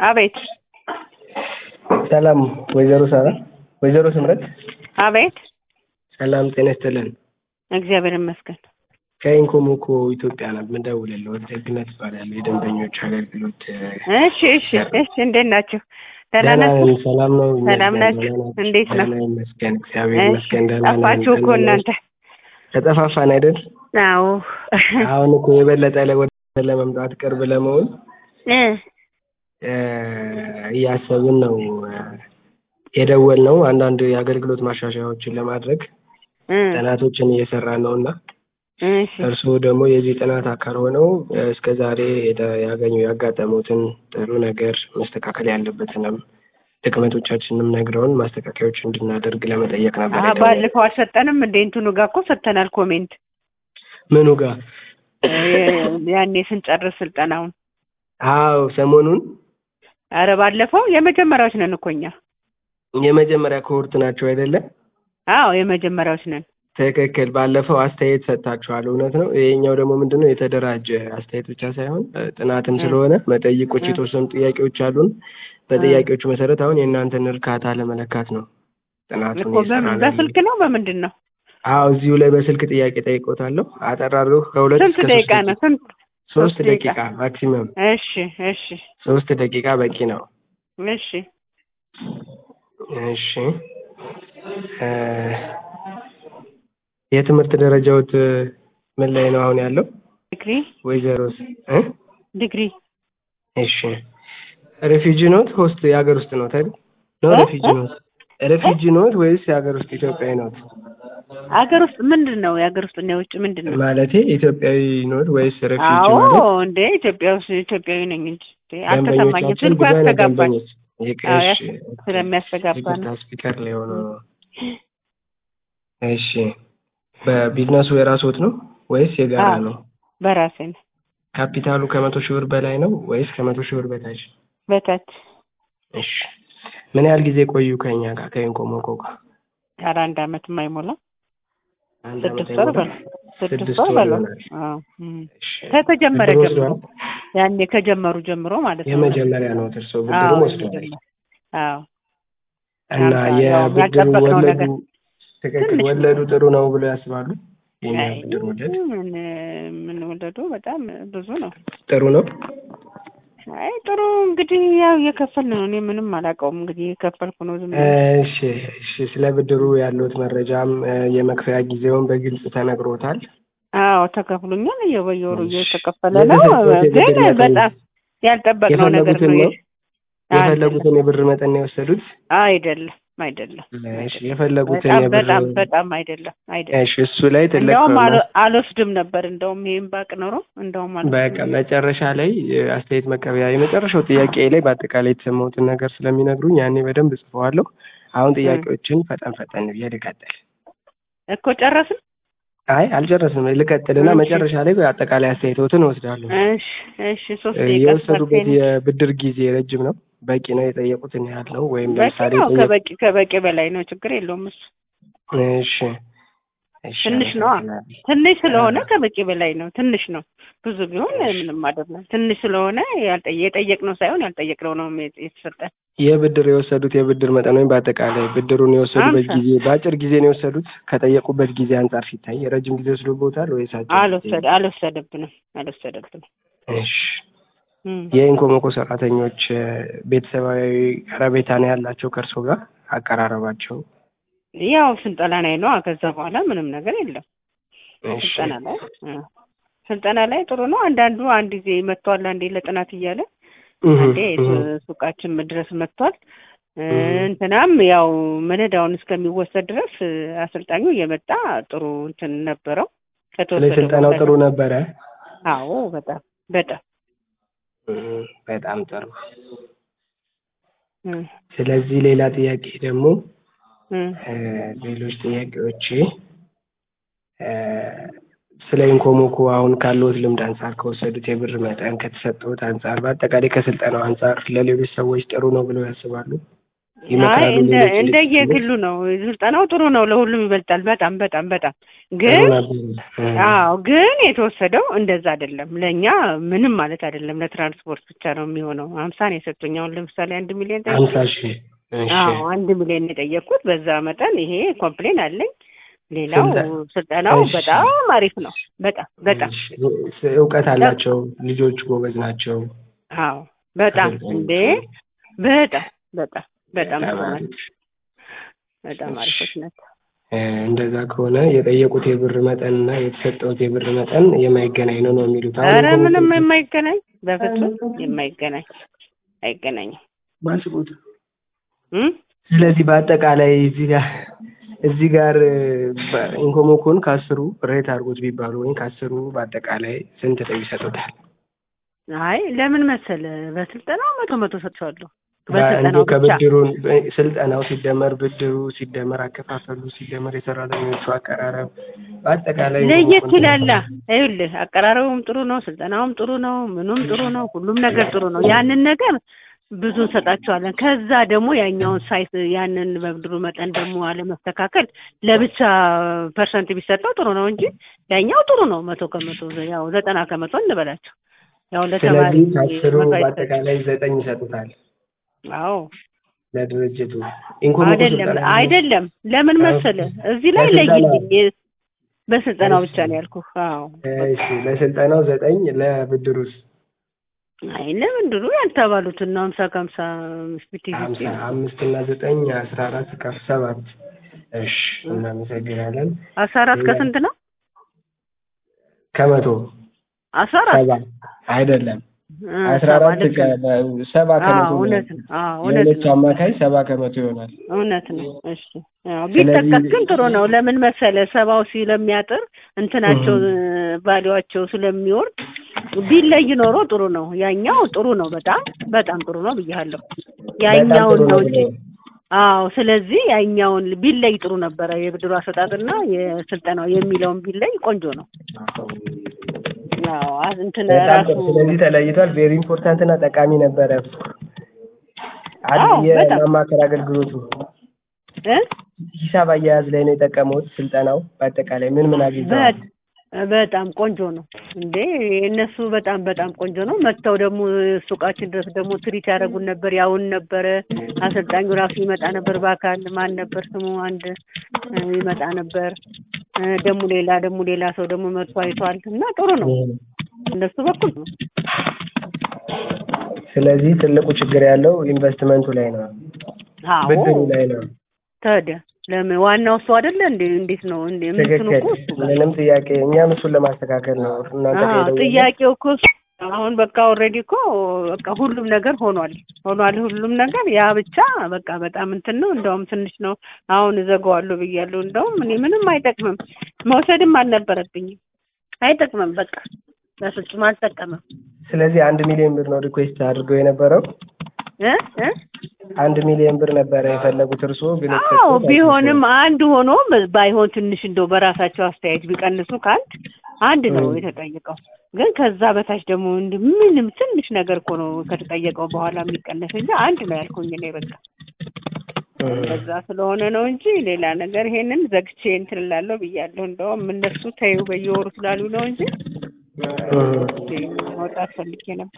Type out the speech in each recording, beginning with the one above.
አቤት ሰላም ወይዘሮ ሳራ ወይዘሮ ስምረት አቤት ሰላም ጤና ይስጥልን እግዚአብሔር ይመስገን ከኢንኮሞኮ ኢትዮጵያ ነው የምደውልልዎት ደግነት እባላለሁ የደንበኞች አገልግሎት እሺ እሺ እሺ እንዴት ናችሁ ደህና ደህና ናችሁ ነን ሰላም ነው ሰላም ይመስገን ናችሁ? ደህና ናችሁ? እንዴት ነው? ደህና ይመስገን እግዚአብሔር እሺ ይመስገን ደህና ነን ጠፋችሁ እኮ ደህና ነን። እናንተ ተጠፋፋን አይደል አዎ አሁን እኮ የበለጠ ለ- ወደ ለመምጣት ቅርብ ለመሆን እ እ፣ እያሰብን ነው የደወል ነው አንዳንድ የአገልግሎት ማሻሻያዎችን ለማድረግ እ ጥናቶችን እየሰራን ነው እና እሺ እርስዎ ደግሞ የዚህ ጥናት አካል ሆነው እስከ ዛሬ የተ- ያገኙ ያጋጠሙትን ጥሩ ነገር መስተካከል ያለበትንም ድክመቶቻችንም ነግረውን ማስተካከያዎች እንድናደርግ ለመጠየቅ ነበር አሀ የደወልነው። ባለፈው አልሰጠንም እንደ እንትኑ ጋር እኮ ሰጥተናል ኮሜንት ምኑ ጋር? እ፣ ያኔ ስንጨርስ ስልጠናውን አዎ ሰሞኑን አረ ባለፈው የመጀመሪያዎች ነን እኮ እኛ የመጀመሪያ ኮሆርት ናቸው አይደለ? አዎ የመጀመሪያዎች ነን ትክክል። ባለፈው አስተያየት ሰጥታችኋል፣ እውነት ነው። ይሄኛው ደግሞ ምንድን ነው የተደራጀ አስተያየት ብቻ ሳይሆን እ፣ ጥናትም እ። ስለሆነ መጠይቆች እ። የተወሰኑ ጥያቄዎች አሉን። በጥያቄዎቹ መሰረት አሁን የእናንተን እርካታ ለመለካት ነው ጥናቱን እኮ በምን እየሰራን በስልክ ነው በምንድን ነው አዎ እዚሁ ላይ በስልክ ጥያቄ ጠይቆታለሁ። አጠራሩ ከሁለት ስንት እስከ ደቂቃ ሶስት ነው ስንት ሶስት ሶስት ደቂቃ። ደቂቃ ማክሲመም እሺ እሺ ሶስት ደቂቃ በቂ ነው። እሺ እሺ እ፣ የትምህርት ደረጃዎት ምን ላይ ነው አሁን ያለው ዲግሪ ወይዘሮስ እ? ዲግሪ እሺ ሬፊጂ ኖት ሆስት የሀገር ውስጥ ኖት አይደል? ነው እ? ሬፊጂ ኖት ሬፊጂ ኖት ወይስ የሀገር ውስጥ ኢትዮጵያዊ ኖት? አገር ውስጥ ምንድን ነው የሀገር ውስጥ እና የውጭ ምንድን ነው? ማለቴ ኢትዮጵያዊ ኖት ወይስ ሬፊጂ አዎ ማለት እንዴ ኢትዮጵያ ውስጥ ኢትዮጵያዊ ነኝ እንጂ እንዴ፣ አልተሰማኝም። ደንበኞቻችን ስልኩ ብዙ አይነት ያስተጋባል። ደንበኞች ይቅ- አዎ፣ እሺ፣ ስለሚያስተጋባ ይቅርታ ነው። ስፒከር ላይ ሆኖ ነው። እሺ በቢዝነሱ የራስዎት ነው ወይስ የጋራ አዎ። ነው? በራሴ ነው ካፒታሉ ከመቶ ሺህ ብር በላይ ነው ወይስ ከመቶ ሺህ ብር በታች? በታች እሺ ምን ያህል ጊዜ ቆዩ ከኛ ጋር ከኢንኮሞኮ ጋር? ኧረ አንድ አመት የማይሞላ አንድ ስድስት ዓመት ወር አይሞላም? በለው ስድስት ስድስት ወር ወር በለው ይሆናል። አዎ እም። እሺ ከተጀመረ ብድር ጀምሮ ወስደዋል? ያኔ ከጀመሩ ጀምሮ ማለት ነው። የመጀመሪያ ነው እርስዎ አዎ ብድሩም ወስደዋል? የመጀመሪያ አዎ እና ያው የብድሩ ያልጠበቅነው ወለዱ ነገር ትክክል ትንሽ ወለዱ ጥሩ ነው ብሎ ያስባሉ? የኛ አይ፣ ብድር ወለድ ምን ምን ወለዱ በጣም ብዙ ነው። ጥሩ ነው? አይ ጥሩ እንግዲህ ያው እየከፈልን ነው። እኔ ምንም አላውቀውም እንግዲህ እየከፈልኩ ነው ዝም ብዬ። እሺ እሺ ስለ ብድሩ ያሉት መረጃም እ፣ የመክፈያ ጊዜውን በግልጽ ተነግሮታል? አዎ ተከፍሎኛል። እየ- በየወሩ እሺ። እየተከፈለ ነው። የተሰጠዎት የብድር ግን መጠን በጣም ያልጠበቅነው ነገር የፈለጉትን ነው። ነው? የፈለጉትን የብር መጠን ነው የወሰዱት? አይደለም አይደለም እሺ የፈለጉትን በጣም የብር በጣም በጣም አይደለም አይደለም። እሺ እሱ ላይ ትልቅ እንደውም ነው። አል- አልወስድም ነበር እንደውም ይሄን ባቅ ኖሮ እንደውም በቃ አልወስድም። መጨረሻ ላይ እ፣ አስተያየት መቀበያ የመጨረሻው ጥያቄ ላይ በአጠቃላይ የተሰማሁትን ነገር ስለሚነግሩኝ ያኔ በደንብ ጽፈዋለሁ። አሁን ጥያቄዎችን ፈጠን ፈጠን ብዬ ልቀጥል። እኮ ጨረስን። አይ አልጨረስንም፣ ልቀጥልና እሺ። መጨረሻ ላይ በአጠቃላይ አስተያየቶትን እወስዳለሁ። እሺ እሺ ሶስት እ፣ ደቂቃ የወሰዱበት ስፐርቴን የብድር ጊዜ ረጅም ነው? በቂ ነው የጠየቁትን ያህል ነው ወይም በቂ ለምሳሌ ነው። የጠየቁ- ከበቂ ከበቂ በላይ ነው። ችግር የለውም እሱ እሺ እሺ ትንሽ ነዋ። አመሰግናለሁ። ትንሽ ስለሆነ አ- ከበቂ በላይ ነው። ትንሽ ነው። ብዙ ቢሆን እሺ። ምንም አይደለም። ትንሽ ስለሆነ ያልጠየ- የጠየቅነው ሳይሆን ያልጠየቅነው ነው የት- የተሰጠን። የብድር የወሰዱት የብድር መጠን ወይም በአጠቃላይ ብድሩን የወሰዱበት አምሳ ጊዜ በአጭር ጊዜ ነው የወሰዱት? ከጠየቁበት ጊዜ አንጻር ሲታይ ረጅም ጊዜ ወስዶቦታል ወይስ አጭር ጊዜ? አልወሰደ አልወሰደብንም አልወሰደብንም። እሺ እም። የኢንኮሞኮ ሰራተኞች እ፣ ቤተሰባዊ ቀረቤታ ነው ያላቸው ከእርሶ ጋር አቀራረባቸው? ያው ስልጠና ላይ ነው። ከዛ በኋላ ምንም ነገር የለም። እሺ ስልጠና ላይ እ፣ ስልጠና ላይ ጥሩ ነው። አንዳንዱ አንድ ጊዜ መጥቷል፣ አንዴ ለጥናት እያለ እህ፣ አንዴ እህ፣ ሱቃችን ድረስ መጥቷል። እ፣ እህ። እንትናም ያው መነዳውን እስከሚወሰድ ድረስ እ፣ አሰልጣኙ እየመጣ ጥሩ እንትን ነበረው ከተወሰደ ለስልጠናው በኋላ ጥሩ ነበረ? አዎ በጣም በጣም እህ፣ በጣም ጥሩ። እ፣ ስለዚህ ሌላ ጥያቄ ደግሞ እ፣ እ፣ ሌሎች ጥያቄዎች እ፣ ስለ ኢንኮሞኮ አሁን ካለዎት ልምድ አንጻር ከወሰዱት የብር መጠን ከተሰጠዎት አንጻር በአጠቃላይ ከስልጠናው አንጻር ለሌሎች ሰዎች ጥሩ ነው ብለው ያስባሉ? አይ ይመክራሉ። እንደ ሌሎች እንደየግሉ ነው። ስልጠናው ጥሩ ነው፣ ለሁሉም ይበልጣል። በጣም በጣም በጣም ግን አዎ ግን የተወሰደው እንደዛ አይደለም። ለእኛ ምንም ማለት አይደለም። ለትራንስፖርት ብቻ ነው የሚሆነው። ሀምሳ ነው የሰጡኝ። አሁን ለምሳሌ አንድ ሚሊዮን ጠየቁ። ሀምሳ ሺህ እሺ። አዎ አንድ ሚሊዮን የጠየቅኩት በዛ መጠን ይሄ ኮምፕሌን አለኝ። ሌላው ስልጠ- ስልጠናው እሺ። በጣም አሪፍ ነው። በጣም በጣም እሺ። እውቀት አላቸው ልጆች ጎበዝ ናቸው። አዎ በጣም አሰልጣኞቹ። እንዴ በጣም በጣም በጣም በጣም ጥሩ አሪፍ። ናቸው። በጣም እሺ። አሪፎች ናቸው። እ፣ እንደዛ ከሆነ የጠየቁት የብር መጠን እና የተሰጠውት የብር መጠን የማይገናኝ ነው ነው የሚሉት። አሁን ኧረ እኮ ምንም የማይገናኝ በፍጹም የማይገናኝ አይገናኝም። ባስቦት እም? ስለዚህ በአጠቃላይ እዚህ ጋር እዚህ ጋር ኢንኮሞኮን ከአስሩ ሬት አድርጎት ቢባሉ ወይም ከአስሩ በአጠቃላይ ስንት ነው ይሰጡታል? አይ ለምን መሰለ በስልጠናው መቶ መቶ ሰጥቼዋለሁ። እንዲሁ በስልጠናው ብቻ ከብድሩን ስልጠናው ሲደመር ብድሩ ሲደመር አከፋፈሉ ሲደመር የሰራተኞቹ አቀራረብ በአጠቃላይ ለየት ይላላ። ይኸውልህ አቀራረቡም ጥሩ ነው፣ ስልጠናውም ጥሩ ነው፣ ምኑም ጥሩ ነው፣ ሁሉም ነገር ጥሩ ነው። ያንን ነገር ብዙ እንሰጣቸዋለን። ከዛ ደግሞ ያኛውን ሳይት ያንን በብድሩ መጠን ደግሞ አለመስተካከል ለብቻ ፐርሰንት ቢሰጠው ጥሩ ነው እንጂ ያኛው ጥሩ ነው። መቶ ከመቶ ያው ዘጠና ከመቶ እንበላቸው ያው ለተማሪ ስለዚህ ከአስሩ መቶ አይሰጥም። በአጠቃላይ ዘጠኝ ይሰጡታል አዎ ለድርጅቱ ኢንኮሞኮ አይደለም ስልጠና አይደለም። ለምን መሰለ እዚህ ላይ ለስልጠናው። ለይልኝ በስልጠናው ብቻ ነው ያልኩህ። አዎ እሺ ለስልጠናው ዘጠኝ ለብድሩስ አይ ለምንድሩ ያልተባሉትን ነው ሀምሳ ከሀምሳ ፊፍቲ ሀምሳ ፊፍቲ አምስት እና ዘጠኝ አስራ አራት ከፍ ሰባት እሺ እናመሰግናለን አስራ አራት ከስንት ነው? ከመቶ አስራ አራት ሰባ አይደለም እ፣ አስራ ሰባ አራት ልክ ነው። ከ- ሰባ ከመቶ አዎ እውነት ነው። ነው። አዎ እውነት የሁለቱ ነው። አማካይ ሰባ ከመቶ ይሆናል እውነት ነው። እሺ አዎ ስለዚህ- ቢጠቀስ ግን ጥሩ ነው። ለምን መሰለ ሰባው ስለሚያጥር እንትናቸው ቫሊዋቸው ስለሚወርድ ቢለይ ኖሮ ጥሩ ነው። ያኛው ጥሩ ነው። በጣም በጣም ጥሩ ነው ብያለሁ። ያኛውን በጣም ጥሩ ነው ነው እንጂ ብለው አዎ ስለዚህ ያኛውን ቢለይ ጥሩ ነበረ። የብድሩ አሰጣጥና የስልጠናው የሚለውን ቢለይ ቆንጆ ነው። አዎ አ- እንትን በጣም ራሱ ጥሩ። ስለዚህ ተለይቷል። ቬሪ ኢምፖርታንት እና ጠቃሚ ነበረ። አዎ፣ አንድ በጣም። የማማከር አገልግሎቱ እ ሂሳብ አያያዝ ላይ ነው የጠቀመውት ስልጠናው። በአጠቃላይ ምን ምን አግኝተዋል? በት- በጣም ቆንጆ ነው እንዴ እነሱ በጣም በጣም ቆንጆ ነው። መጥተው ደግሞ ሱቃችን ድረስ ደግሞ ትሪት ያደረጉን ነበር፣ ያውን ነበረ። አሰልጣኙ ራሱ ይመጣ ነበር በአካል ማን ነበር ስሙ አንድ እ፣ ይመጣ ነበር እ፣ ደግሞ ሌላ ደግሞ ሌላ ሰው ደግሞ መጥቶ አይቷል እና ጥሩ ነው እነሱ በኩል ነው። ስለዚህ ትልቁ ችግር ያለው ኢንቨስትመንቱ ላይ ነው፣ አዎ ብድሩ ላይ ነው። ታዲያ ለምን ዋናው እሱ አይደለ እንዴ? እንዴት ነው እንዴ? ምንትኑ ትክክል። እኮ እሱ ጋር ምንም ጥያቄ እኛም እሱን ለማስተካከል ነው እናንተ አዎ ከሄደው ጥያቄው እኮ እሱ አሁን በቃ ኦልሬዲ እኮ በቃ ሁሉም ነገር ሆኗል ሆኗል ሁሉም ነገር ያ ብቻ በቃ በጣም እንትን ነው። እንደውም ትንሽ ነው አሁን እዘጋዋለሁ ብያለሁ። እንደውም እኔ ምንም አይጠቅምም መውሰድም አልነበረብኝም። አይጠቅምም በቃ በፍጹም አልጠቀምም። ስለዚህ አንድ ሚሊዮን ብር ነው ሪኩዌስት አድርገው የነበረው። እ እ አንድ ሚሊዮን ብር ነበረ የፈለጉት እርስዎ ግን አዎ የተሰጠዎት ቢሆንም አንድ ሆኖ ባይሆን ትንሽ እንደው በራሳቸው አስተያየት ቢቀንሱ ከአንድ አንድ ነው የተጠየቀው። ግን ከዛ በታች ደግሞ እንዲህ ምንም ትንሽ ነገር እኮ ነው ከተጠየቀው በኋላ የሚቀነስ እንጂ አንድ ነው ያልኩኝ እኔ በቃ በዛ ስለሆነ ነው እንጂ ሌላ ነገር ይሄንን ዘግቼ እንትን እላለሁ ብያለሁ። እንደውም እነሱ ተይው በየወሩ ስላሉ ነው እንጂ መውጣት ፈልጌ ነበር።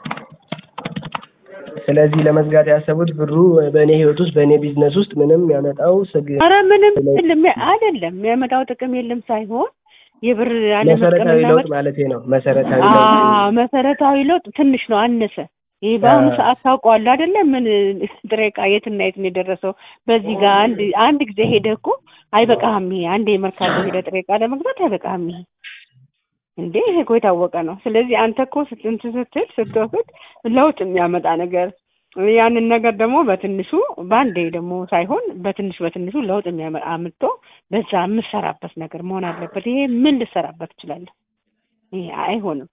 ስለዚህ ለመዝጋት ያሰቡት ብሩ በእኔ ህይወት ውስጥ በእኔ ቢዝነስ ውስጥ ምንም ያመጣው ስግ ኧረ ምንም የለም አይደለም የሚያመጣው ጥቅም የለም ሳይሆን የብር መሰረታዊ አለመጠቀምና ለውጥ ማለት ነው። መሰረታዊ ለውጥ አዎ መሰረታዊ ለውጥ ትንሽ ነው አነሰ። ይሄ በአሁኑ ሰዓት ታውቀዋለህ አይደለ? ምን ጥሬ ዕቃ የትና የት ነው የደረሰው? በዚህ ጋር አንድ አንድ ጊዜ ሄደህ እኮ አይበቃህም። ይሄ አንድ የመርካቶ ሄደህ ጥሬ ዕቃ ለመግዛት አይበቃህም። ይሄ እንዴ ይሄ እኮ የታወቀ ነው። ስለዚህ አንተ እኮ ስንት ስትል ስትወስድ ለውጥ የሚያመጣ ነገር ያንን ነገር ደግሞ በትንሹ በአንዴ ደግሞ ሳይሆን በትንሽ በትንሹ ለውጥ የሚያመጣ አምጥቶ በዛ የምሰራበት ነገር መሆን አለበት። ይሄ ምን ልሰራበት ትችላለህ? ይሄ አይሆንም።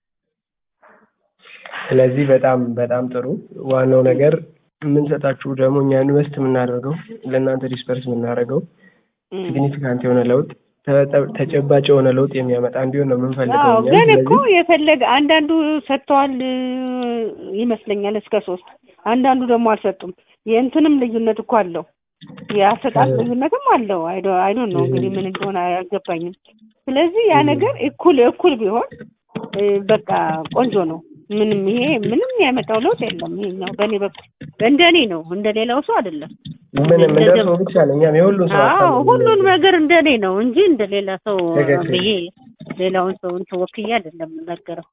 ስለዚህ በጣም በጣም ጥሩ። ዋናው ነገር የምንሰጣችሁ ደግሞ እኛ ኢንቨስት የምናደርገው ለእናንተ ዲስፐርስ የምናደርገው ሲግኒፊካንት የሆነ ለውጥ ተጨባጭ የሆነ ለውጥ የሚያመጣ እንዲሆን ነው የምንፈልገው። አዎ እኛ ግን እኮ ስለዚህ የፈለገ አንዳንዱ ሰጥተዋል ይመስለኛል እስከ ሶስት አንዳንዱ ደግሞ አልሰጡም። የእንትንም ልዩነት እኮ አለው የአሰጣጥ ልዩነትም አለው። አይዶ አይዶ ነው እንግዲህ ምን እንደሆነ አያገባኝም። ስለዚህ ያ ነገር እኩል እኩል ቢሆን እ፣ በቃ ቆንጆ ነው። ምንም ይሄ ምንም ያመጣው ለውጥ የለም። ይሄኛው በእኔ በኩል እንደኔ ነው፣ እንደ ሌላው ሰው አይደለም። ምንም እንደ ሰው ብቻ ነው። እኛም የሁሉም ሰው ሀሳብ አዎ ነው ሁሉን ነገር እንደኔ ነው እንጂ እንደ ሌላ ሰው ትክክል። ብዬ ሌላውን ሰው እንትን ወክዬ አይደለም የምናገረው።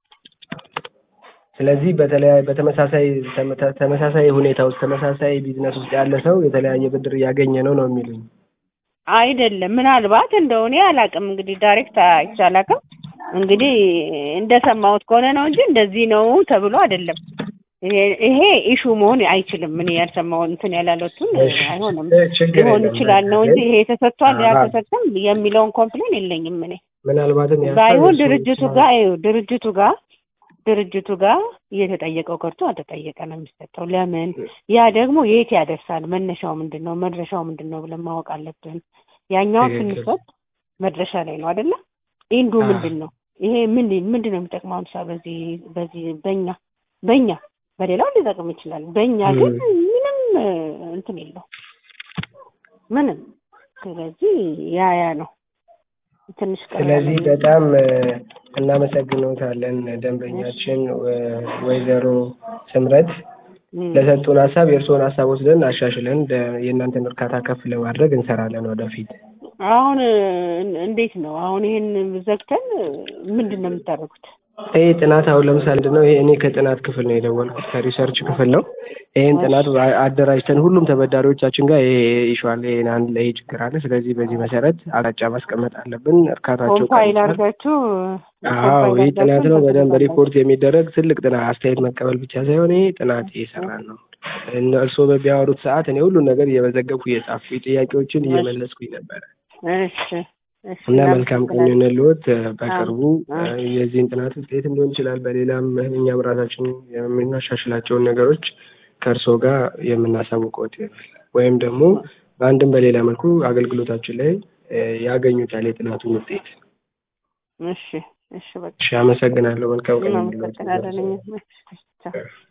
ስለዚህ በተለያየ በተመሳሳይ ተመታ- ተመሳሳይ ሁኔታ ውስጥ ተመሳሳይ ቢዝነስ ውስጥ ያለ ሰው የተለያየ ብድር እያገኘ ነው ነው የሚሉኝ። አይደለም ምናልባት እንደው እኔ አላውቅም እንግዲህ ዳይሬክት አይቼ አላውቅም። እንግዲህ እንደሰማሁት ከሆነ ነው እንጂ እንደዚህ ነው ተብሎ አይደለም። ይሄ ይሄ ኢሹ መሆን አይችልም። እኔ ያልሰማው እንትን ያላለቱን እሺ፣ አይሆንም ችግር ሊሆን የለም። ይችላል ነው እንጂ ይሄ ተሰጥቷል አዎ። ያልተሰጠም የሚለውን ኮምፕሌን የለኝም እኔ ምናልባትም የሀሳብ ባይሆን እሱ ድርጅቱ ብቻ- ጋር ይኸው ድርጅቱ ጋር ድርጅቱ ጋር እየተጠየቀው ቀርቶ አልተጠየቀ ነው የሚሰጠው። ለምን ያ ደግሞ የት ያደርሳል? መነሻው ምንድን ነው? መድረሻው ምንድን ነው ብለን ማወቅ አለብን። ያኛውን ትክክል። ስንሰጥ መድረሻ ላይ ነው አይደለ? ኢንዱ አዎ። ምንድን ነው? ይሄ ምን ምንድን ነው የሚጠቅመው? አምሳ በዚህ በዚህ በእኛ በእኛ በሌላው ሊጠቅም ይችላል። በእኛ ግን ምንም እ፣ እንትን የለው ምንም። ስለዚህ ያ ያ ነው ትንሽ ቀር ስለዚህ ያለኝ። በጣም እ፣ እናመሰግኖታለን ደንበኛችን ወ- ወይዘሮ ስምረት እም። ለሰጡን ሀሳብ የእርስዎን ሀሳብ ወስደን አሻሽለን ደ- የእናንተን እርካታ ከፍ ለማድረግ እንሰራለን ወደፊት። አሁን እ፣ እንዴት ነው አሁን ይሄን ዘግተን እ፣ ምንድን ነው የምታደርጉት? ይሄ ጥናት አሁን ለምሳሌ ምንድን ነው ይሄ እኔ ከጥናት ክፍል ነው የደወልኩት ከሪሰርች ክፍል ነው። ይሄን ጥናት አ- አደራጅተን ሁሉም ተበዳሪዎቻችን ጋር ይሄ ኢሹ አለ፣ ይሄን አንድ ላይ ይሄ ችግር አለ። ስለዚህ በዚህ መሰረት አቅጣጫ ማስቀመጥ አለብን። እርካታቸው ኮምፓይል ቀንሷል። አድርጋችሁ አዎ ኮምፓይል ይህ ጥናት ነው። አድርጋችሁ በደንብ ታደርጋላችሁ። ሪፖርት የሚደረግ ትልቅ ጥናት፣ አስተያየት መቀበል ብቻ ሳይሆን ይሄ ጥናት እየሰራን ነው። እነ እርስዎ በሚያወሩት ሰዓት እኔ ሁሉን ነገር እየመዘገብኩ እየጻፍኩ ጥያቄዎችን እየመለስኩኝ ነበረ እሺ እሺ እና መልካም ቀን ይሁንልዎት። በቅርቡ አዎ። እ፣ የዚህን ጥናት ውጤትም ሊሆን ይችላል በሌላም እኛም ራሳችን የምናሻሽላቸውን ነገሮች ከእርስዎ ጋር የምናሳውቅዎት ይሆናል። ወይም ደግሞ በአንድም በሌላ መልኩ አገልግሎታችን ላይ እ፣ ያገኙታል የጥናቱን ውጤት። እሺ እሺ በቃ እሺ፣ አመሰግናለሁ። መልካም ቀን ይሁንልዎት። እናመሰግናለን። እኛ- እሺ፣ ቻው።